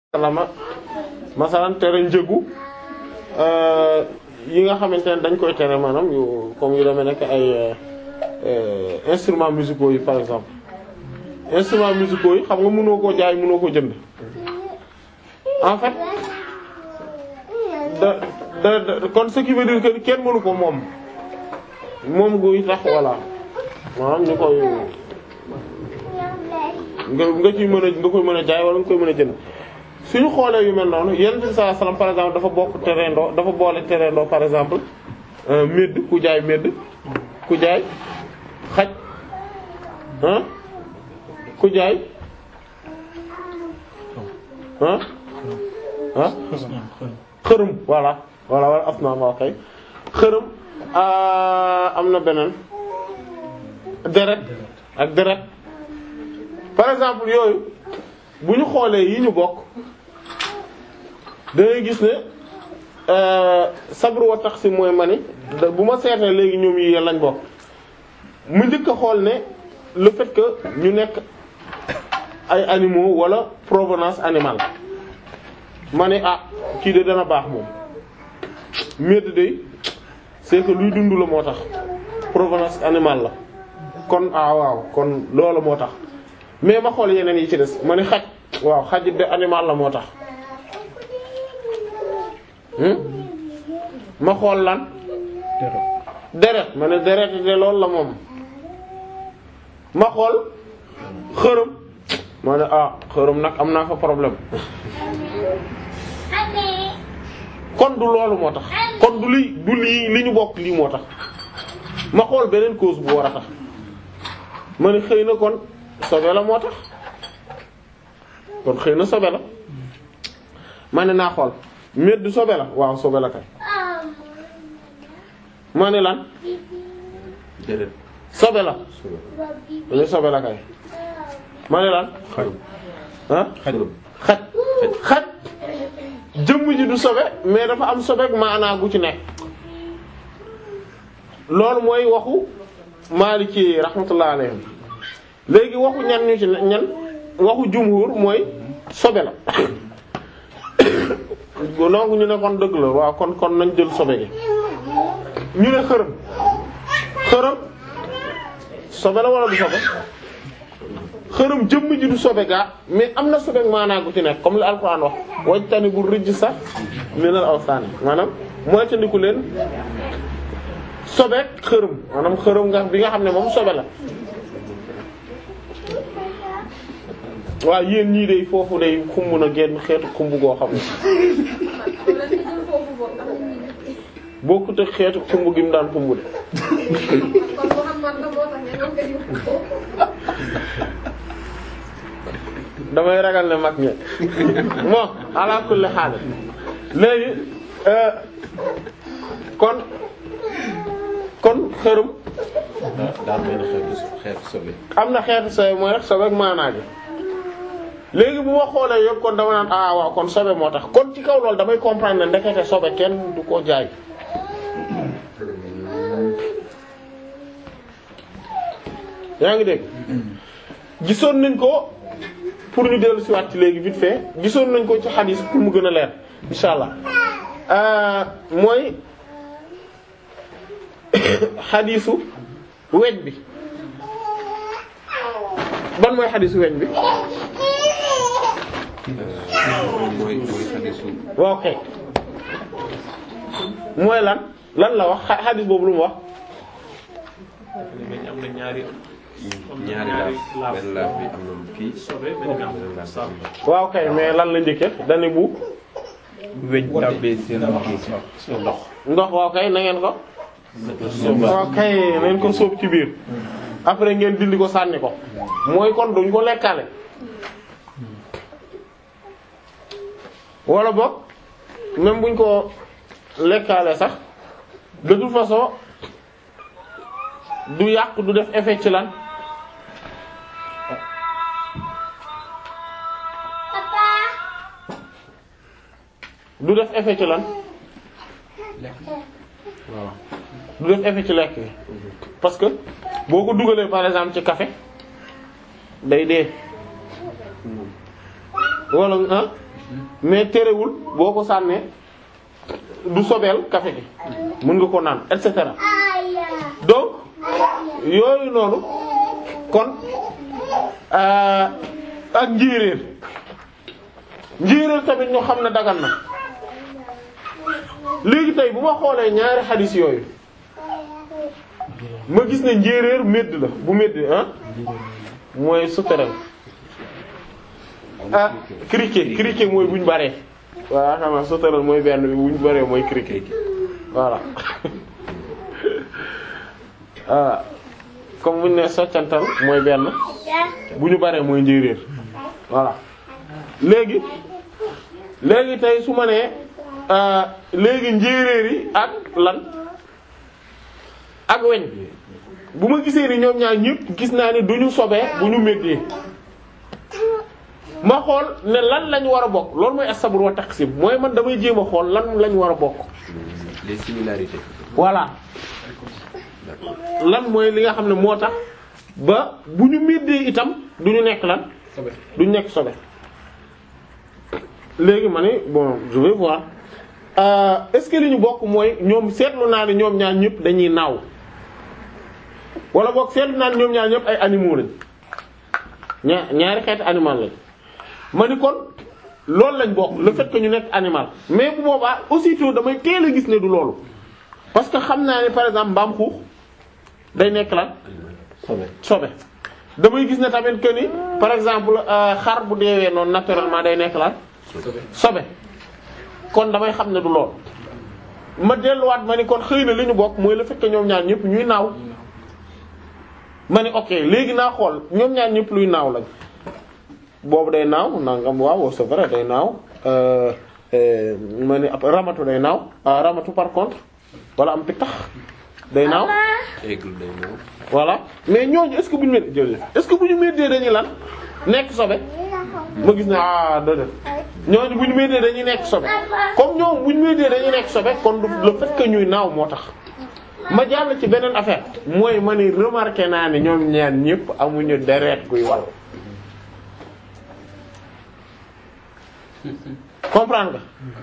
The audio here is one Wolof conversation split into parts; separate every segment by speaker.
Speaker 1: sallama masalan tere njëgu yi nga xamante ne dañ koy tere maanaam yu comme yu demee nekk ay instruments musicaux yi par exemple instruments musicaux yi xam nga mënoo koo jaay mënoo koo jënd en fait da da da kon ce qui veut dire que kenn mënu ko moom moom guy tax voilà maanaam ñu koy nga nga ciy mën a nga koy mën a jaay wala nga koy mën a jënd suñu xoolee yu mel noonu yonent bi sallallahu alayhi wasallam par exemple dafa bokk terendoo dafa boole terendoo par exemple médd ku jaay médd ku jaay xaj ah ku jaay ah ah xërëm voilà voilà wala asnaam waa kay xërëm am na beneen deret ak deret par exemple yooyu bu ñu xoolee yi ñu bokk dangay gis ne sabru wa taqsim mooy mani bu ma seetee léegi ñoom yi lañ bokk mu njëkk a xool ne le fait que ñu nekk ay animaux wala provenance animale ma ne ah kii de dana baax moom médd de c'est que luy dund la moo tax provenance animale la kon ah waaw kon loolu moo tax mais ma xool yeneen yi ci des ma ne xaj waaw xaj de animal la moo tax ma xool lan deret ma ne deret de loolu la moom ma xool xërëm ma ne ah xërëm nag am naa fa problème kon du loolu moo tax kon du li du lii li ñu bokk lii moo tax ma xool beneen cause bu war a tax ma ne xëy na kon sobe la moo tax kon xëy na sobe la ma ne naa xool medd sobe la waaw sobe la kay ma ne lan
Speaker 2: déedéet
Speaker 1: sobe la lu sobe la kay ma ne lan
Speaker 2: xarum
Speaker 1: ah
Speaker 2: xarum
Speaker 1: xaj xaj jëmm ji du sobe mais dafa am sobe maanaa gu ci nekk loolu mooy waxu Maliki rahmatullah alayhim léegi waxu ñan ñu ci ñan waxu jumhur mooy sobe la donc ñu ne kon dëgg la waaw kon kon nañ jël sobe gi ñu ne xërëm xërëm sobe la wala du sobe xërëm jëmm ji du sobe gaa mais am na sobe maanaa gu ci nekk comme li alquran wax wajtani bu rijj sax minal awsaan maanaam moytandiku leen sobe xërëm maanaam xërëm nga bi nga xam ne moom sobe la waaw yéen ñii day foofu day xumb na genn xeetu xumb goo xam ne bokkut ak xeetu xumb gi mu daan xumb de damay ragal ne mag ñe bon ala kulli xaal léegi kon kon xërëm
Speaker 2: daa daa mel ni xeetu xeetu sobe
Speaker 1: am na xeetu sobe mooy rek sobe ak maanaa gi léegi bu ma xoolee yëpp kon dama naan ah waaw kon sobe moo tax kon ci kaw loolu damay comprendre ne ndekete sobe kenn du ko jaay yaa ngi dégg gisoon nañ ko pour ñu dellu si waat ci léegi vite fait gisoon nañ ko ci xadis pour mu gën a leer insha allah mooy xadisu weñ bi ban mooy xadisu weñ bi
Speaker 2: mooy mooy xadisu
Speaker 1: waaw kay mooy lan lan la wax xa- xadis boobu lu mu wax
Speaker 3: am na ñaari
Speaker 2: ñaari laaf benn laaf bi am na kii
Speaker 3: sobe benn am
Speaker 2: benn laaf
Speaker 3: saaf
Speaker 2: bi
Speaker 1: waaw kay mais lan la njëkke dani bu
Speaker 4: weñ tàbbee seen kii ndox
Speaker 1: ndox waaw kay na ngeen ko waaw kay na ngeen ko sóob ci biir après ngeen dindi ko sànni ko mooy kon duñ ko lekkale wala boog même buñ ko lekkaale sax de toute façon du yàq du def effet ci lan du def effet ci lan
Speaker 2: waaw
Speaker 1: du def effet ci lekk bi parce que boo ko dugalee par exemple ci café day dee wala ah mais terewul boo ko sànnee du sobeel café gi mën nga ko naan et cetera donc yooyu noonu kon euh, ak njéeréer njéeréer tamit ñu xam ne dagan na léegi tey bu ma xoolee ñaari xadis yooyu ma gis ne njéeréer médd la bu médd ah mooy sauterelle ah criquet criquet mooy buñ baree waaw xam nga sauterelle mooy benn bi buñ baree mooy criquet voilà ah comme buñ ne soccantal mooy benn bu ñu baree mooy njéeréer voilà léegi léegi tey su ma nee euh, léegi njéeréer yi ak lan ak weñ bu ma gisee ni ñoom ñaar ñëpp gis naa ni duñu sobee bu ñu méddee ma xool ne lan lañ war a bokk loolu mooy as-sabr wa taqsim mooy man damay jéem a xool lan lañ war a bokk
Speaker 2: les similarités.
Speaker 1: voilà lan mooy li nga xam ne moo tax ba bu ñu méddee itam du ñu nekk lan du ñu nekk sobe léegi ma ne bon je vais voir euh, est-ce que li ñu bokk mooy ñoom seetlu naa ne ñoom ñaar ñëpp dañuy naaw wala boog seetlu naa ne ñoom ñaar ñëpp ay animaux lañ ñaar ñaari xeeti animal lañ ma ni kon loolu lañ bokk le fait que ñu nekk animal mais bu boobaa aussitôt damay teel a gis ne du loolu parce que xam naa ne par exemple mbaam xuux day nekk lan sobe damay gis ne tamit que ni par exemple euh, xar bu deewee noonu naturellement day nekk lan sobe kon damay xam ne du lool ma delluwaat ma ni kon xëy na li ñu bokk mooy le fait que ñoom ñaar ñëpp ñuy naaw ma ni ok léegi naa xool ñoom ñaar ñëpp luy naaw lañ boobu day naaw nangam waaw c'est vrai day naaw euh, euh, ma ni ab ramatu day naaw ah ramatu par contre wala am pittax day naaw
Speaker 2: aigle day ñëw.
Speaker 1: voilà mais ñooñu est-ce que bu ñu mét jërëjëf est-ce que bu ñu méttee dañuy lan nekk sobe ma gis ne ah déedéet ñooñu bu ñu méttee dañuy nekk sobe comme ñoom bu ñu méttee dañuy nekk sobe kon du le fait que ñuy naaw moo tax ma jàll ci beneen affaire mooy ma ni remarqué naa ne ñoom ñaar ñëpp amuñu deret guy wal comprendre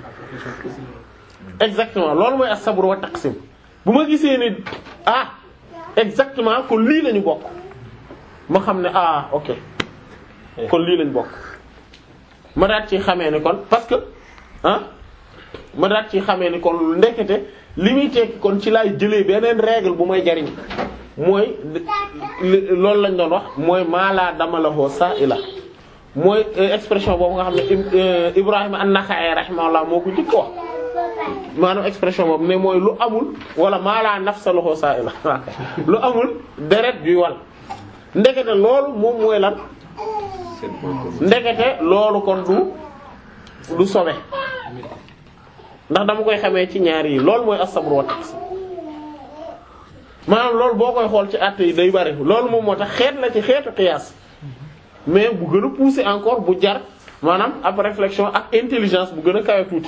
Speaker 1: nga exactement loolu mooy as-sabr wa taqsim bu ma gisee ni ah exactement kon lii lañu bokk ma xam ne ah ok kon lii lañu bokk ma daat ci xamee ni kon parce que ah ma daat ci xamee ni kon ndekete li muy tekki kon ci laay jëlee beneen règle bu may jariñ mooy li- loolu lañ doon wax mooy maalaa dama la hoo saa ila mooy euh, expression boobu nga xam ne Ib- euh, Ibrahima an-Nakha'i rahimahullah moo ko njëkk wax maanaam expression boobu ne mooy lu amul wala maalaa nafsa lahu sa'ila lu amul deret juy wal ndekete loolu moom mooy lan
Speaker 2: seen point commun.
Speaker 1: ndekete loolu kon du du sobe ndax dama koy xamee ci ñaar yi loolu mooy as-sabr wa taqsim maanaam loolu boo koy xool ci àtte yi day bari loolu moom moo tax xeet la ci xeetu qiyaas mais bu gën a poussé encore bu jar maanaam ab réflexion ak intelligence bu gën a kawe tuuti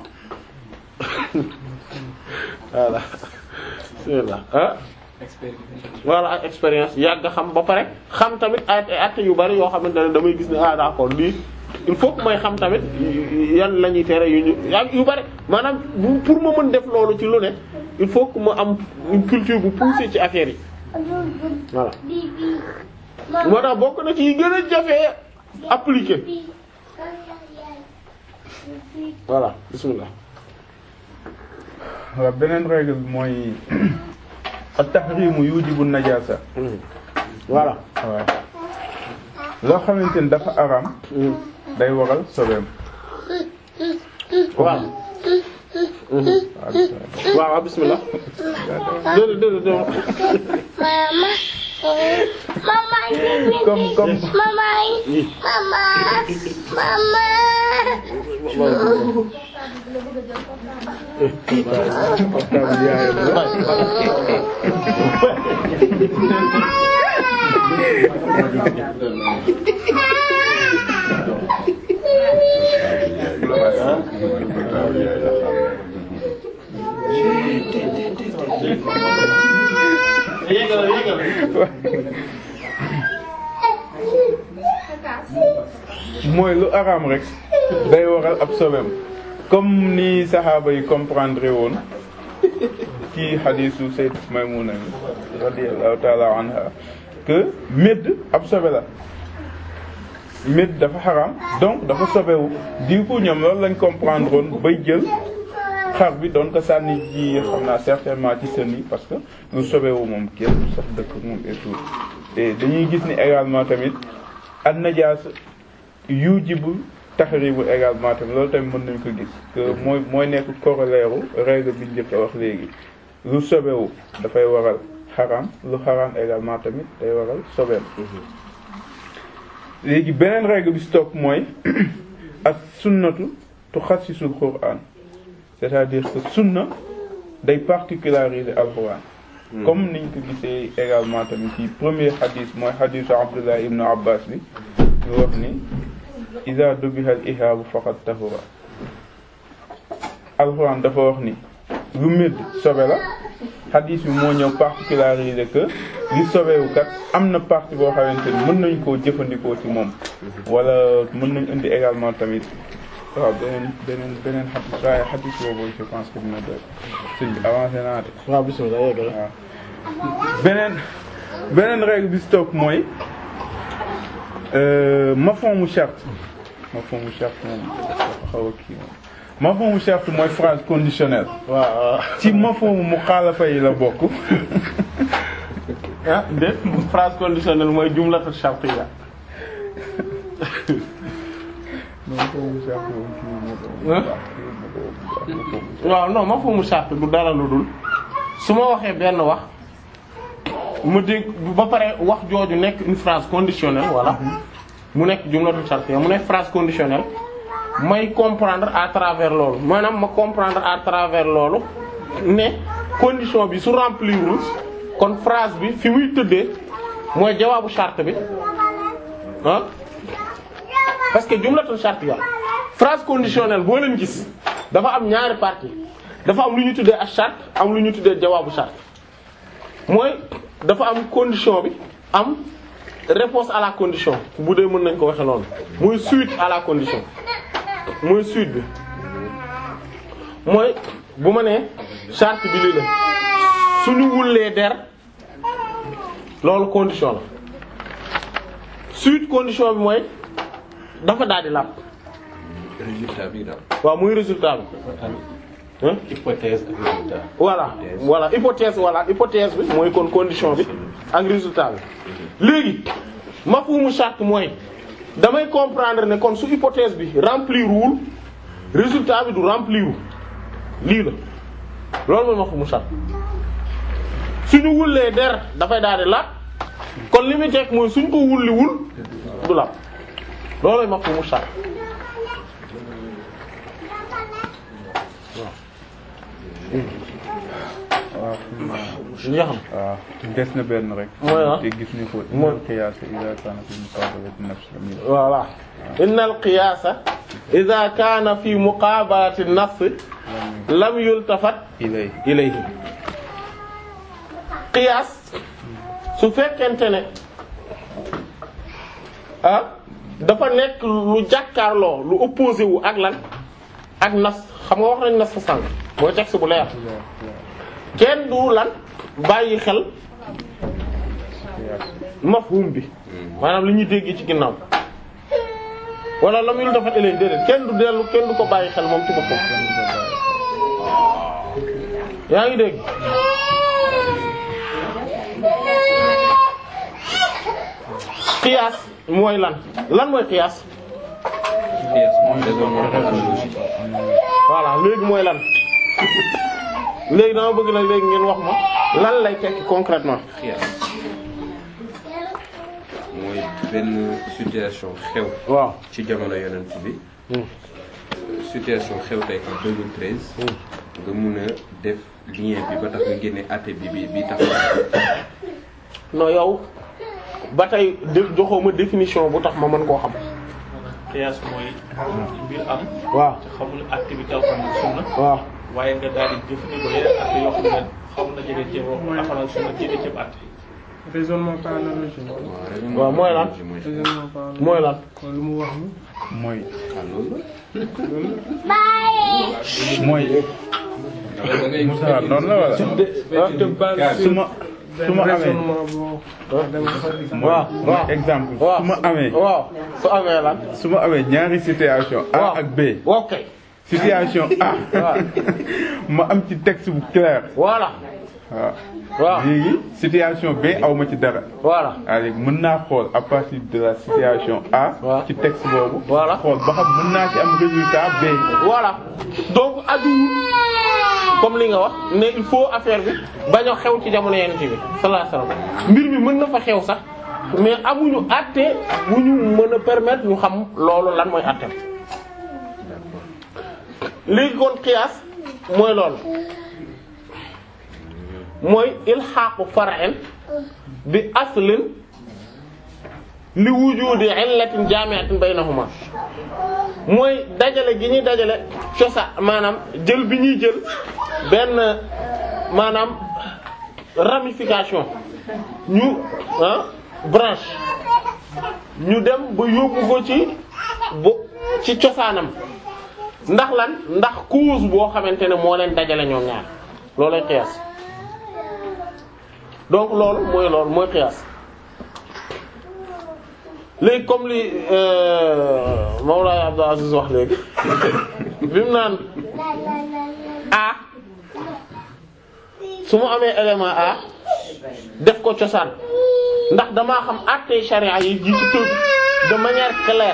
Speaker 1: voilà bismillah ah voilà ak expérience yàgg a xam ba pare xam tamit ay ay actes yu bari yoo xamante ne damay gis ne ah d'accord lii il faut que may xam tamit yan la ñuy tere yu ñu ak yu bari maanaam bu pour ma mën def loolu ci lu ne il faut que ma am une culture bu poussée ci affaire yi voilà moo tax bokk na ci yi gën a jafee appliquer voilà bismillah
Speaker 4: waaw beneen règle bi mooy at-tahrimu yujibu najasa
Speaker 1: voilà
Speaker 4: waaw loo xamante ni dafa araam day waral sobeem
Speaker 1: waaw waaw waaw bismillah déedéet déedéet déedéet
Speaker 3: Mama. Mama.
Speaker 4: comme comme
Speaker 3: Mama. Mama. Mama.
Speaker 1: yéegal yéegal
Speaker 4: mooy lu araam rek day waral ab sobeem comme ni saxaaba yi comprendre woon ci xadiisu Sayyidat Maymuna radiyallahu ta'ala anha que médd ab sobe la médd dafa xaram donc dafa sobewu di ko ñoom loolu lañ comprendre woon bay jël xar bi doon ko sànni ji xam naa certainement ci sën yi parce que lu sobewu moom kenn sax dëkk moom et tout et dañuy gis ni également tamit an najaas yujibu taxribu également tamit loolu tamit mën nañ ko gis que mooy mooy nekk corollaire u règle bi njëkk a wax léegi lu sobewu dafay waral xaram lu xaram également tamit day waral sobeem léegi beneen règle bi stop mooy ak sunnatu tuxassisul quran c'est-à-dire que sunna day particulariser alquran comme niñ ko gisee également tamit ci premier hadith mooy hadithu Abdullah ibn Abbas bi ñu wax ni iza dubiha al ihaabu faqad tahura alquran dafa wax ni lu médd sobe la hadith bi moo ñëw particulariser que li sobewu kat am na partie boo xamante ni mën nañ koo jëfandikoo ci moom wala mën nañ indi également tamit waaw beneen beneen beneen xadis waaye xadis boobu je pense que dina doy sëñ bi avancé naa de
Speaker 1: waaw bismillah yeggal
Speaker 4: waaw beneen beneen règle bi stop mooy mafhoomu charte mafhoomu charte moom dafa xaw a kii moom mafhoomu charte mooy phrase conditionnelle
Speaker 1: waaw
Speaker 4: ci mafhoomu muxaalafa yi la bokk
Speaker 1: ah déet phrase conditionnelle mooy jumlatu shartiyya
Speaker 4: mafhoomu charte moom kii moo
Speaker 1: Hein?
Speaker 4: ko
Speaker 1: waaw non mafhoomu shart du dara lu dul su ma waxee benn wax mu dégg ba pare wax jooju nekk une phrase conditionnelle voilà mu nekk jumlatu shartiyya mu nekk phrase conditionnelle may comprendre à travers loolu maanaam ma comprendre à travers loolu ne condition bi su remplirul kon phrase bi fi muy tëddee mooy jawaabu charte bi ah parce que jumlatu shartiyya phrase conditionnelle boo leen gis dafa am ñaari partie dafa am lu ñu tuddee ak charte am lu ñu tuddee jawaabu charte mooy dafa am condition bi am réponse à la condition bu dee mën nañ ko waxe noonu mooy suite à la condition mooy suite bi mooy bu ma nee charte bi lii la suñu wullee der loolu condition la suite condition bi mooy dafa daal di làpp
Speaker 2: résultat bi daal.
Speaker 1: waaw muy résultat bi hein
Speaker 2: hypothèse ak résultat.
Speaker 1: voilà voilà hypothèse voilà hypothèse bi mooy kon condition bi ak résultat bi léegi mafhumu charte mooy damay comprendre ne kon su hypothèse bi remplir wul résultat bi du remplir wul lii la loolu mooy mafhumu charte suñu wullee der dafay daal di laaj kon li muy teg mooy suñ ko wulliwul du laaj loolooy mafhumu charte
Speaker 4: waaw
Speaker 1: li nga xam
Speaker 4: waaw des na benn rek
Speaker 1: Mooy ah.
Speaker 4: te gis ñu ko
Speaker 1: Mooy.
Speaker 4: inal qiyaas ida kaana fi muqaabalati nafs lam yusaf.
Speaker 1: voilà inna al qiyaasa ida kaana fi muqaabalati nass lam yultafat
Speaker 4: ilay
Speaker 1: ilayhi qiyaas su fekkente ne ah dafa nekk lu jàkkaarloo lu opposé wu ak lan ak nas xam nga wax nañ nas fa sànq mooy texte bu leer kenn du lan bàyyi xel mafhum bi maanaam li ñuy dégg ci ginnaaw wala lam yultafat ilayhi déedéet kenn du dellu kenn du ko bàyyi xel moom ci boppam yaa ngi dégg qiyaas mooy lan lan mooy qiyaas
Speaker 2: Yes, raisonnement analogique.
Speaker 1: voilà léegi mooy lan léegi dama bëgg nag léegi ngeen wax ma lan lay tekki concrètement
Speaker 2: Xiyaas mooy benn situation xew
Speaker 1: waaw
Speaker 2: ci jamono yonent bi situation xew tey en 2013 nga mun a def lien bi ba tax nga génne àtte bi bi bi tax
Speaker 1: non yow ba tey dé- joxoo ma définition bu tax ma mën koo xam
Speaker 5: qiyaas mooy mbir am
Speaker 1: waaw
Speaker 5: te xamul acte bi alxuraan ak sunna
Speaker 1: waaw
Speaker 5: waaye nga daal di jëfandikoo yeneen acte yoo xam ne xaw na jege ci alxuraan ak sunna jege ci acte
Speaker 6: raisonnement par analogie
Speaker 2: waaw
Speaker 1: waaw mooy lan
Speaker 2: mooy
Speaker 6: raisonnement par analogie
Speaker 1: mooy lan
Speaker 6: kon lu mu wax ni
Speaker 4: mooy
Speaker 2: ah loolu
Speaker 4: mooy Moussa noonu la wala su ma su ma amee
Speaker 1: waaw
Speaker 4: mooy
Speaker 1: waaw
Speaker 4: exemple
Speaker 1: waaw
Speaker 4: su ma amee
Speaker 1: waaw su amee lan
Speaker 4: su ma amee ñaari situation A
Speaker 1: waaw
Speaker 4: ak B
Speaker 1: ok
Speaker 4: situation A
Speaker 1: waaw.
Speaker 4: ma am ci texte bu clair
Speaker 1: voilà
Speaker 4: waaw
Speaker 1: waaw
Speaker 4: léegi situation B aw ma ci dara
Speaker 1: voilà
Speaker 4: waaw léegi mën naa xool à partir de la situation A
Speaker 1: waaw.
Speaker 4: ci texte boobu
Speaker 1: Voilà.
Speaker 4: xool ba xam mën naa ci am résultat B
Speaker 1: voilà donc ajuwul comme li nga wax ne il faut affaire bi bañ a xew ci jamono yeneen bi sallallahu alayhi wasallam mbir mi mën na fa xew sax mais amuñu àtte bu ñu mën a permettre ñu xam loolu lan mooy àtte léegi kon qiyaas mooy loolu mooy ilxaaqu far'in bi aslin li wujudi illatin jaami'atin baynahuma mooy dajale gi ñuy dajale cosa maanaam jël bi ñuy jël benn maanaam ramification ñu ah branche ñu dem ba yóbbu ko ci bo ci cosaanam ndax lan ndax cause boo xamante ne moo leen dajale ñoom ñaar loolay qiyaas donc loolu mooy loolu mooy qiyaas léegi comme li Mawlaay Abdou Aziz wax léegi bi mu naan A su ma amee élément A def ko cosaan ndax damaa xam àttee charia yi ji ci tëb de manière claire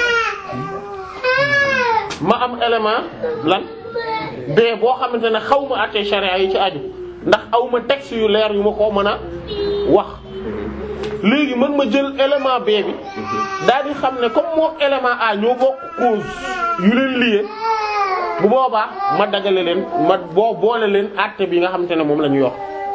Speaker 1: ma am élément lan B boo xamante ne xaw ma àttee charia yi ci aju ndax aw ma texte yu leer yu ma ko mën a wax léegi man ma jël élément B bi daal di xam ne comme moo élément A ñoo bokk cause yu leen lié bu boobaa ma dagale leen ma boo boole leen àtte bi nga xamante ne moom la ñu yor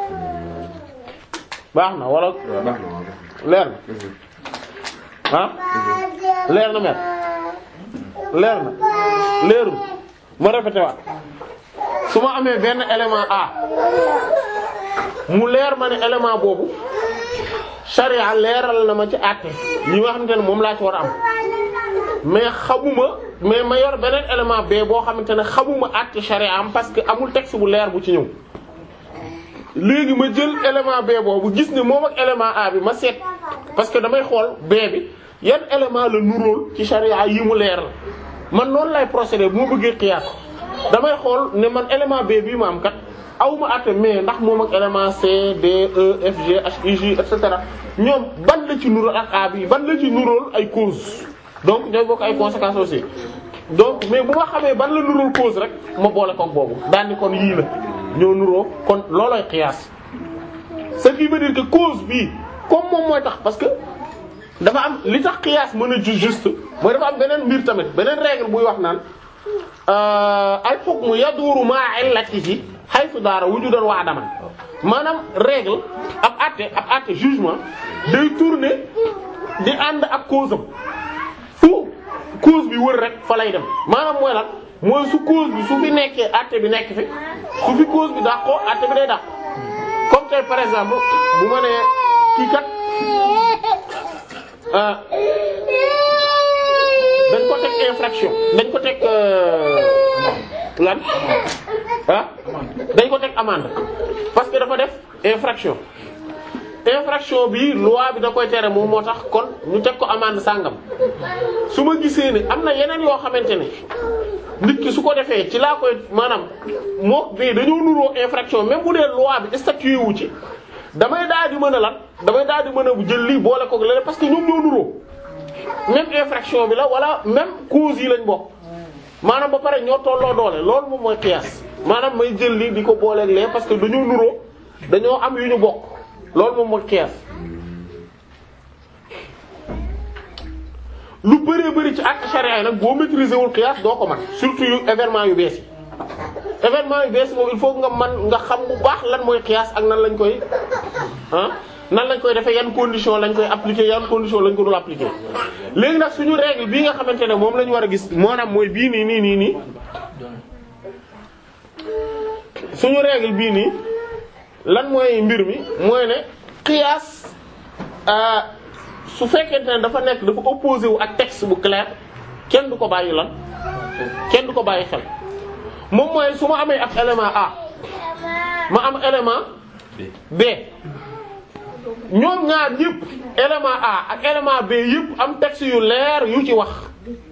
Speaker 1: baax na wala
Speaker 2: waaw baax na waaw
Speaker 1: leer na ah leer na mer leer na leerul ma répété waat su ma amee benn élément A mu leer ma ne élément boobu charia leeral na ma ci àtte yi nga xamante ne moom laa ci war a am mais xamuma mais ma yor beneen élément B boo xamante ne xamuma àtte charia am parce que amul texte bu leer bu ci ñëw léegi ma jël élément B boobu gis ne moom ak élément A bi ma seet parce que damay xool B bi yan élément la nuróol ci charia yi mu leer la man noonu lay procéder bu ma bëggee xiyaas damay xool ne man élément B bii ma am kat aw ma àtte mais ndax moom ak élément C D E F G H I J et cetera ñoom ban la ci nuróol ak A bi ban la ci nuróol ay cause donc ñooy bokk ay conséquences aussi donc mais bu ma xamee ban la nuróol cause rek ma boole koog boobu daal ni kon yii la ñoo nuróo kon loolooy xiyaas ce qui veut dire que cause bii comme moom mooy tax parce que dafa am li tax xiyaas mën a ju juste mooy dafa am beneen mbir tamit beneen règle buy wax naan al hukmu yaduru ma'a illatihi haythu daara wujudan wa adaman maanaam règle ab àtte ab àtte jugement day tourner di ànd ak cause am fu cause bi wër rek fa lay dem maanaam mooy lan mooy su cause bi su fi nekkee àtte bi nekk fi su fi cause bi dàqoo àtte bi day dàq comme tey par exemple bu ma nee kii kat ah dañ ko teg infraction dañ ko teg lan ah dañ ko teg amende parce que dafa def infraction infraction bi loi bi da koy tere moom moo tax kon ñu teg ko amende sàngam su ma gisee ne am na yeneen yoo xamante ne nit ki su ko defee ci laa koy maanaam moo bii dañoo nuroo infraction même bu dee loi bi statué wu ci damay daal di mën a lan damay daal di mën a jël lii boole koog leneen parce que ñoom ñoo nuroo même infraction bi la wala même cause yi lañ bokk maanaam ba pare ñoo tolloo doole loolu moom mooy qiyaas maanaam may jël lii di ko booleeg lee parce que dañoo nuroo dañoo am yu ñu bokk loolu moom mooy qiyaas lu bëree bëri ci acte charia yi nag boo maîtriser wul qiyaas doo ko man surtout yu événement yu bees yi événement yu bees moom il faut nga man nga xam bu baax lan mooy qiyaas ak nan lañ koy ah nan lañ koy defee yan condition lañ koy appliquer yan condition lañ ko dul appliquer léegi nag suñu règle bii nga xamante ne moom la ñu war a gis maanaam mooy bii nii nii nii nii suñu règle bii nii lan mooy mbir mi mooy ne qiyaas su fekkente ne dafa nekk dafa opposé wu ak texte bu clair kenn du ko bàyyi lan kenn du ko bàyyi xel moom mooy su ma amee ab élément A ma am élément B ñoom ñaar yëpp élément A ak élément B yëpp am texte yu leer yu ci wax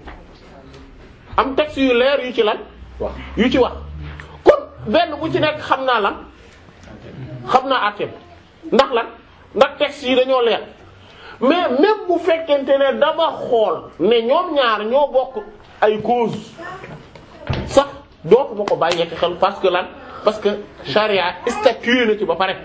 Speaker 1: am texte yu leer yu ci lan yu ci wax kon benn bu ci nekk xam naa lan xam naa àtteem ndax lan ndax texte yi dañoo leer mais même bu fekkente ne dama xool ne ñoom ñaar ñoo bokk ay cause sax dootuma ko bàyyi xel parce que lan parce que charia statué na ci ba pare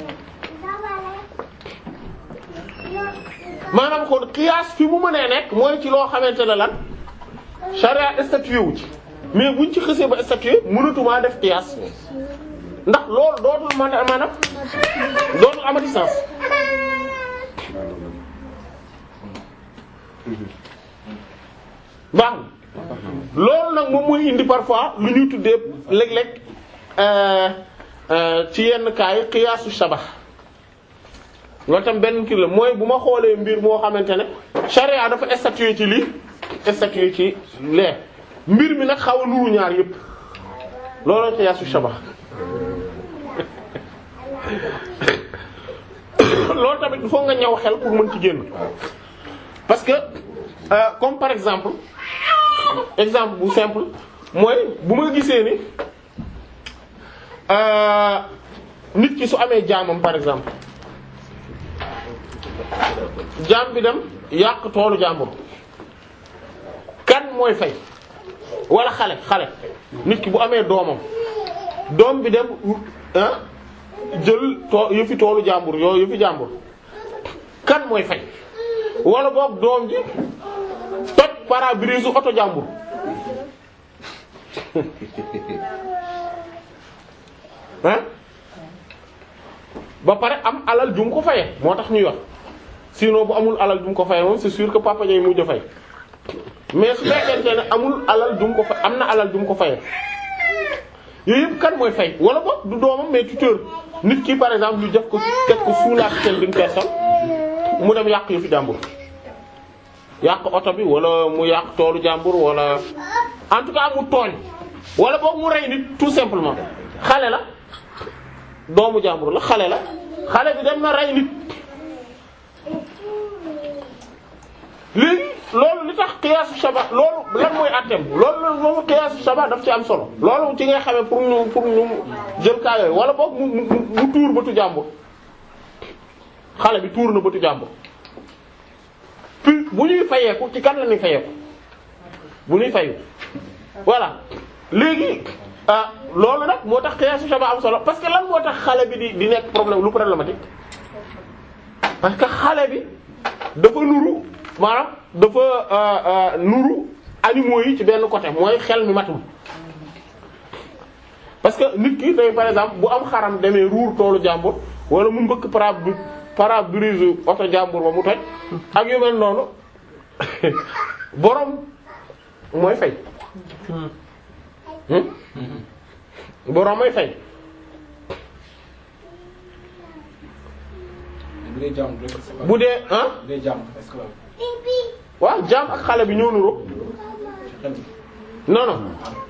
Speaker 1: maanaam kon qiyaas fi mu mënee nekk mooy ci loo xamante ne lan charia statué wu ci mais buñ ci xësee ba statué mënatumaa def qiyaas ndax loolu dootul man maanaam dootul amati sens baax na loolu nag moom mooy indi parfois lu ñuy tuddee léeg-léeg euh, euh, ci yenn cas yi qiyaasu shabax loolu tam benn kii la mooy bu ma xoolee mbir moo xamante ne charia dafa statué ci lii statué ci lee mbir mi nag xaw a nuru ñaar yépp looloo qiyaasu shabax loolu tamit il faut nga ñaw xel pour mën ci génn parce que euh, comme par exemple exemple bu simple mooy bu ma gisee ni euh, nit ki su amee jaamam par exemple jaam bi dem yàq toolu jàmbur kan mooy fay wala xale xale nit ki bu amee doomam doom bi dem ah jël too yëfi toolu jàmbur yooyu yëfi jàmbur kan mooy fay wala boog doom ji toj pare-brise u oto jàmbur ah ba pare am alal ju mu ko fayee moo tax ñuy wax sinon bu amul alal ju mu ko fayee moom c'est sûr que papa jay mujj a fay mais su fekkente ne amul alal ju mu ko fay am na alal ju mu ko fayee yooyu yëpp kan mooy fay wala boog du doomam mais tuteur nit ki par exemple ñu def ko teg ko sous la tutelle d'une personne mu dem yàq yu fi jàmbur yàq oto bi wala mu yàq toolu jàmbur wala en tout cas mu tooñ wala boog mu rey nit tout simplement xale la doomu jàmbur la xale la xale bi dem na rey nit léegi loolu li tax xiyaasu shaba loolu lan mooy àtteem loolu loolu xiyaasu shaba daf ci am solo loolu ci ngay xamee pour ñu pour ñu jël kaa yooyu wala boog mu mu mu tuur bëtu jàmbur xale bi tuur na bëtu jàmbur puis bu ñuy fayeeku ci kan la ñuy fayeeku bu ñuy fayu voilà léegi ah loolu nag moo tax xiyaasu shaba am solo parce que lan moo tax xale bi di di nekk problème lu problématique parce que xale bi dafa nuru maanaam dafa nuru animaux yi ci benn côté mooy xel mi matul parce que nit ki day par exemple bu am xaram demee ruur toolu jàmbur wala mu mbëkk para pare-brise oto jàmbur ba mu toj ak yu mel noonu borom mooy fay borom mooy fay
Speaker 6: bu dee jàmm rek c'est pas-
Speaker 1: bu dee ah
Speaker 6: bu dee jàmm esclave
Speaker 1: waaw jaam ak xale bi ñoo nuroo
Speaker 6: ci xel mi.
Speaker 1: non non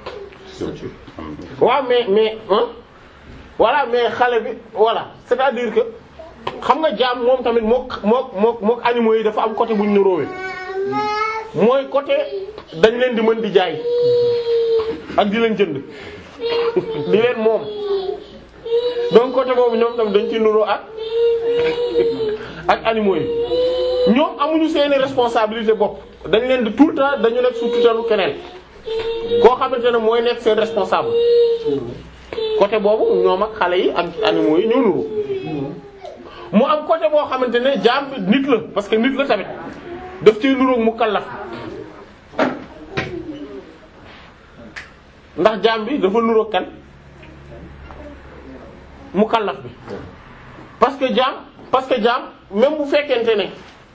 Speaker 1: waaw mais mais hein voilà mais xale bi voilà c'est-à-dire que xam nga jaam moom tamit mook mook mook mook animaux yi dafa am côté bu ñu nuróowee mooy côté dañ leen di mën di jaay ak di leen jënd di leen moom donc côté boobu ñoom tamit dañ ci nuroo ak ak animaux yi ñoom amuñu seeni responsabilité bopp dañ leen di tout le temps dañu nekk sous tutelle keneen koo xamante ne mooy nekk seen responsable côté boobu ñoom ak xale yi ak animaux yi ñoo nuru mu am côté boo xamante ne jaam bi nit la parce que nit la tamit daf ci nuroog mu kallaf ndax jaam bi dafa nuroog kan mu kallaf bi parce que jaam parce que jaam même bu fekkente ne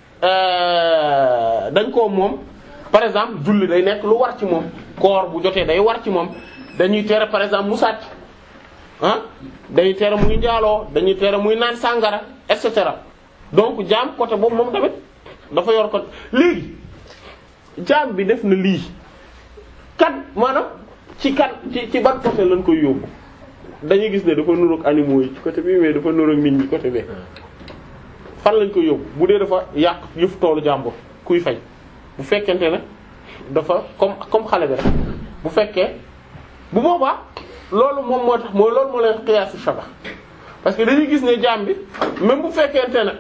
Speaker 1: euh, dañ koo moom par exemple julli day nekk lu war ci moom koor bu jotee day war ci moom dañuy tere par exemple mu sàcc ah dañuy tere muy njaaloo dañuy tere muy naan sàngara et cetera donc jaam côté boobu moom tamit dafa yor ko léegi jaam bi def na lii kan maanaam ci kan ci ci ban côté lañ koy yóbbu dañuy gis ne dafa nuroog animaux yi ci côté bi mais dafa nuroog nit ñi côté bi fan lañ koy yóbbu bu dee dafa yàq yëf toolu jàmbur kuy fay bu fekkente ne dafa comme comme xale bi rek bu fekkee bu boobaa loolu moom moo tax mooy loolu moo leen xiyaasu shaba parce que dañuy gis ne jaam bi même bu fekkente ne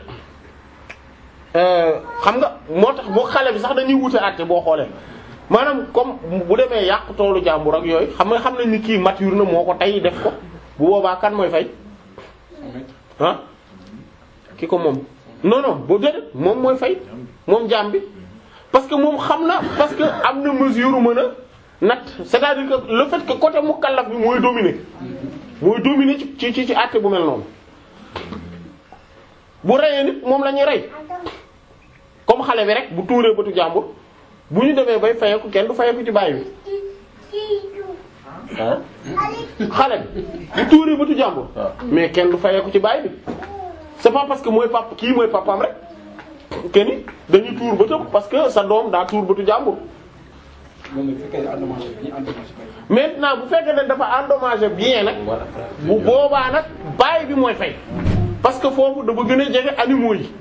Speaker 1: xam nga moo tax boo xale bi sax dañuy wute àtte boo xoolee maanaam comme bu demee yàq toolu jàmbur ak yooyu xam nga xam nañ ni kii mature na moo ko tey def ko bu boobaa kan mooy fay ah ki ko moom non non boo déedéet moom mooy fay moom jaam bi parce que moom xam na parce que am na mesure mën a nat c'est-à-dire que le fait que côté mukallaf bi mooy dominer mooy dominer ci ci ci àtte bu mel noonu bu reyee nit moom la ñuy rey comme xale bi rek bu tuuree bëtu jàmbur bu ñu demee bay fayeku kenn du fayeku ci baay bi ah xale bi bu tuuree bëtu jàmbur mais kenn du fayeku ci baay bi c'est pas parce que mooy pap kii mooy papaam rek kenn dañuy tuur bëtam parce que sa doom daa tuur bëtu jàmbur
Speaker 6: loolu nag bu fekkee endommagé bi ñu endommagé bay.
Speaker 1: maintenant bu fekkee ne dafa endommagé bien nag bu boobaa nag baay bi mooy fay parce que foofu dafa gën a jege animaux yi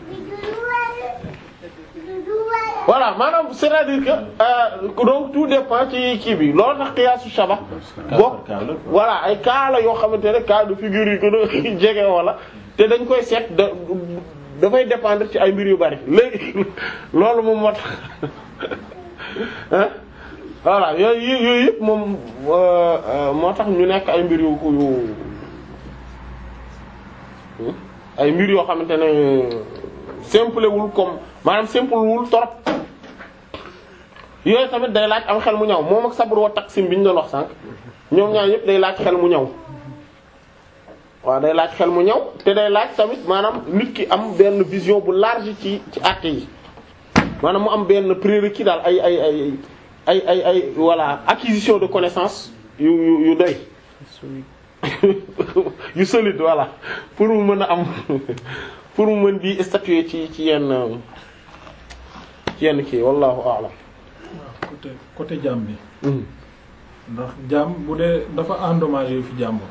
Speaker 1: voilà maanaam c'est-à-dire que euh, donc tout dépend ci kii bi loolu tax xiyaasu shaba bokk voilà ay cas la yoo xamante ne cas de figure yi gën a jege wala te dañ koy seet da dafay dépendre ci ay mbir yu bari léegi loolu moom moo tax hein voilà yooyu yooyu yëpp moom moo tax ñu nekk ay mbir yu yu ay mbir yoo xamante ne simple wul comme maanaam simple wul torop yooyu tamit day laaj am xel mu ñaw moom ak sabr wa taqsim bi ñu doon wax sànq ñoom ñaar yëpp day laaj xel mu ñaw waaw day laaj xel mu ñaw te day laaj tamit maanaam nit ki am benn vision bu large ci ci actes yi maanaam mu am benn prérequis daal ay ay ay ay ay ay voilà acquisition de connaissance yu yu yu doy yu solide voilà pour mu mën a am pour mu mën di statuer ci ci yenn ci yenn kii wallahu a'lam
Speaker 5: côté côté jaam bi ndax jaam bu dee dafa endommagé fi jàmbur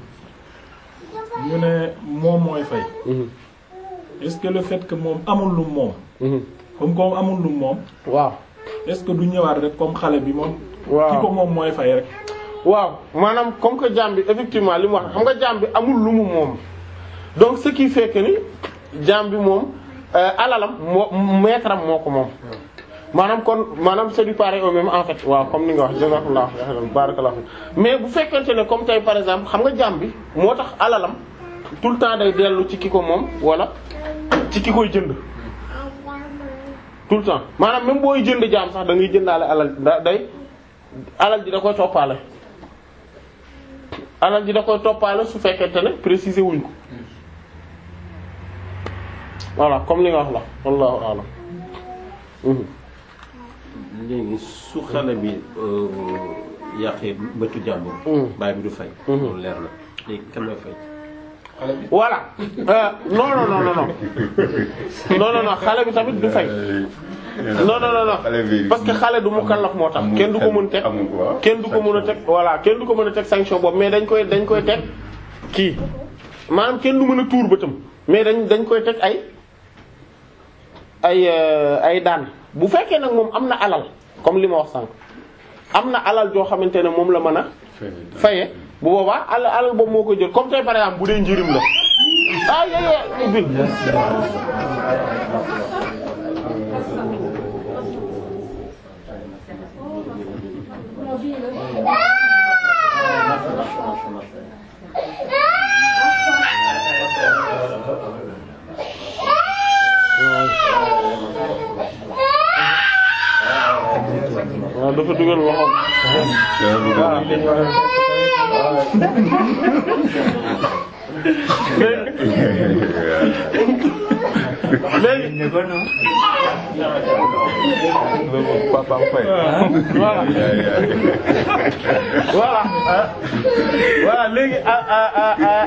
Speaker 5: ñu ne moom mooy fay est-ce que le fait que moom amul lu moom comme comme amul lu moom
Speaker 1: waaw
Speaker 5: est-ce que du ñëwaat rek comme xale bi moom
Speaker 1: waaw
Speaker 5: ki ko moom mooy fay rek
Speaker 1: waaw maanaam comme que jaam bi effectivement li mu wax xam nga jaam bi amul lu mu moom donc ce qui fait que ni jaam bi moom euh, alalam moo maître am moo ko moom maanaam kon maanaam c'est du pareil au même en fait waaw comme ni nga wax jazakallahu khairan barakallahu fi mais bu fekkente ne comme tey par exemple xam nga jaam bi moo tax alalam tout le temps day dellu ci ki ko moom wala ci ki koy jënd tout le temps maanaam même booy jënd jaam sax da ngay jëndaale alal da day alal ji da koy toppaale alal ji da koy toppaale su fekkente ne préciser wuñ ko voilà comme li nga wax la wallahu a'lam mhm
Speaker 7: léegi su xale bi yàqee bëtu jàmbur.
Speaker 1: Mm.
Speaker 7: baay bi du fay.
Speaker 1: Mhm.
Speaker 7: loolu leer na léegi kan mooy fay.
Speaker 6: xale bi
Speaker 1: voilà euh, non non non non non non non non xale bi tamit du fay non non non non parce que xale du mukallaf moo tax kenn du ko mën teg kenn du ko mën a teg voilà kenn du ko mën a teg sanction boobu mais dañ koy dañ koy teg kii maanaam kenn du mën a tuur bëtam mais dañ dañ koy teg ay ay euh, ay daan bu fekkee nag moom am na alal comme li ma wax sànq am na alal joo xamante ne moom la mën a faye bu boobaa alal alal boobu moo koy jël comme tey par exemple bu dee njirim la ah yéyé ubbil waaw dafa dugal loxoom léegi
Speaker 4: papaam fay.
Speaker 1: voilà voilà ah voilà léegi ah ah ah ah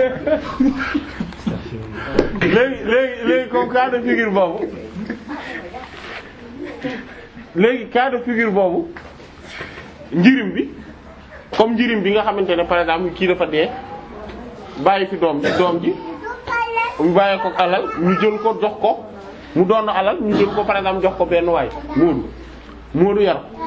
Speaker 1: léegi léegi léegi comme cas de figure boobu léegi cas de figure boobu njirim bi comme njirim bi nga xamante ne par exemple kii dafa dee bàyyi fi doom ji doom ji mu bàyyi ko alal ñu jël ko jox ko mu doon alal ñu jël ko par exemple jox ko benn waay moodu moodu yar ko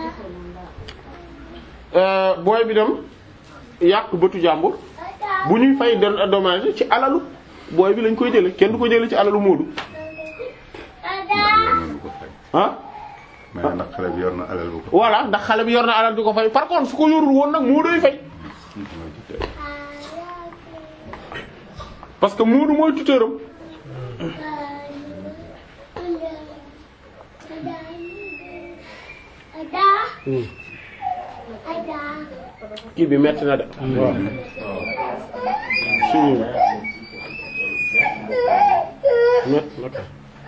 Speaker 1: Euh, booy bi dem yàq bëtu jàmbur bu ñuy fay den dommage ci alalu booy bi lañ koy jële kenn du ko jële ci alalu moodu ah
Speaker 8: mais ndax xale bi yor na alal bu ko.
Speaker 1: voilà ndax xale bi yor na alal di ko fay par contre su ko yorul woon nag moodoy fay parce que moodu mooy tuteuram kii bi metti na de waaw suñu metti na kay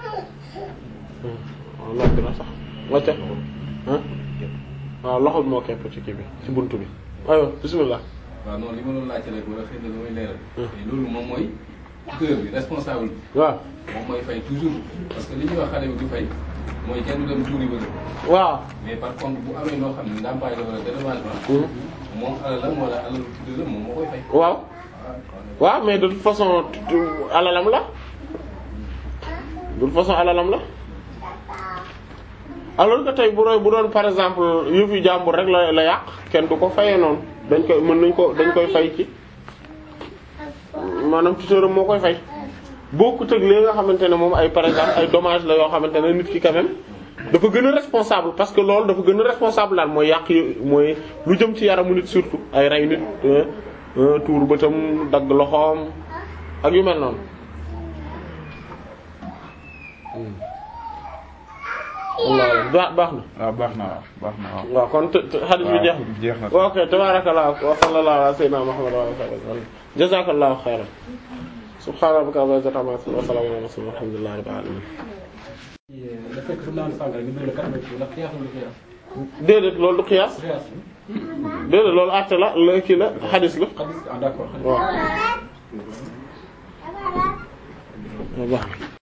Speaker 1: waaw noppi na sax wacca ah waaw loxo bi moo kepp ci kii bi ci buntu bi aywa bismillah
Speaker 2: waaw non li ma doon laajte rek wala xëy na lu may leeral. mais loolu moom mooy tuteur bi responsable bi
Speaker 1: waaw
Speaker 2: moom mooy fay toujours parce que li ñuy wax xale bi du fay mooy kenn du dem tuuri bëgg
Speaker 1: waaw
Speaker 2: mais par contre bu amee loo xam ne ndàmpaay la wala dédommagement moom alalam wala alalu tuteur moom moo koy fay.
Speaker 1: waaw waaw mais de toute façon tu- alalam la de toute façon alalam la alors que tey bu doon bu doon par exemple yëfu jàmbur rek la la yàq kenn du ko fayee noonu dañ koy mën nañ ko dañ koy fay ci maanaam tuteuram moo koy fay bokkut ak li nga xamante ne moom ay par exemple ay dommages la yoo xamante ne nit ki quand même dafa gën a responsable parce que loolu dafa gën a responsable daal mooy yàq yi mooy lu jëm ci yaramu nit surtout ay rey nit euh, euh, tuur bëtam dagg loxoom ak yu mel noonu Allah baax baax na
Speaker 4: waaw baax na waaw baax na waaw.
Speaker 1: waaw kon te- te hadith bi jeex
Speaker 4: waaw jeex na.
Speaker 1: na ok tabarakallah wa sallallahu ala sayyidina muhammad wa ala alihi wa sallam jazakallahu khairan subhana rabbika rabbil izzati amma yasifun wa salamun ala mursalin walhamdulillahi rabbil alamin
Speaker 6: le fait que su naan sàngara ñu doon quatre vingt ndax xiyaas wala xiyaas
Speaker 1: déedéet loolu du qiyaas
Speaker 6: xiyaas
Speaker 1: déedéet loolu àtte la la kii la hadith la
Speaker 6: xadis ah d'accord
Speaker 1: waaw waaw baax na